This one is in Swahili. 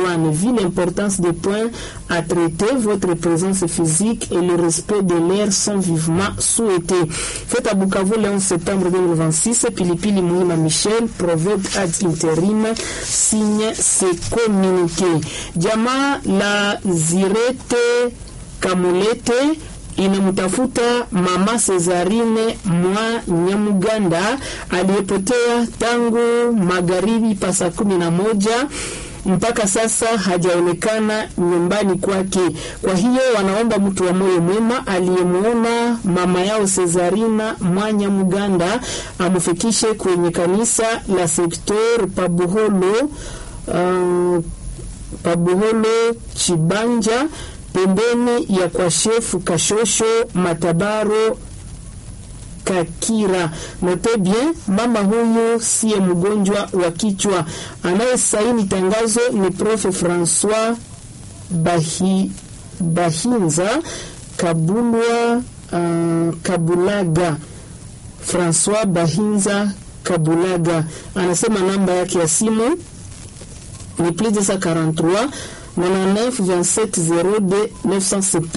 douane. Vu l'importance des points à traiter, votre présence physique et le respect de l'air sont vivement souhaités. Faites à Bukavu le 11 septembre 2026, Pilipili Muhima Michel, proverbe ad interim, signe ce communiqué. Jamaa la Zirete Kamulete inamtafuta mama Cesarine mwa Nyamuganda aliyepotea tangu magharibi pa saa kumi na moja mpaka sasa hajaonekana nyumbani kwake. Kwa hiyo wanaomba mtu wa moyo mwema aliyemwona mama yao Cesarina Mwanya Muganda amfikishe kwenye kanisa la sektor Pabuholo, uh, Pabuholo Chibanja pembeni ya kwa shefu Kashosho Matabaro Kakira. Note bien, mama huyu siye mgonjwa wa kichwa. Anayesaini tangazo ni Prof Francois Bahi, Bahinza Kabulwa uh, Kabulaga. Francois Bahinza Kabulaga anasema namba yake ya simu ni plus 243 99 27 02 970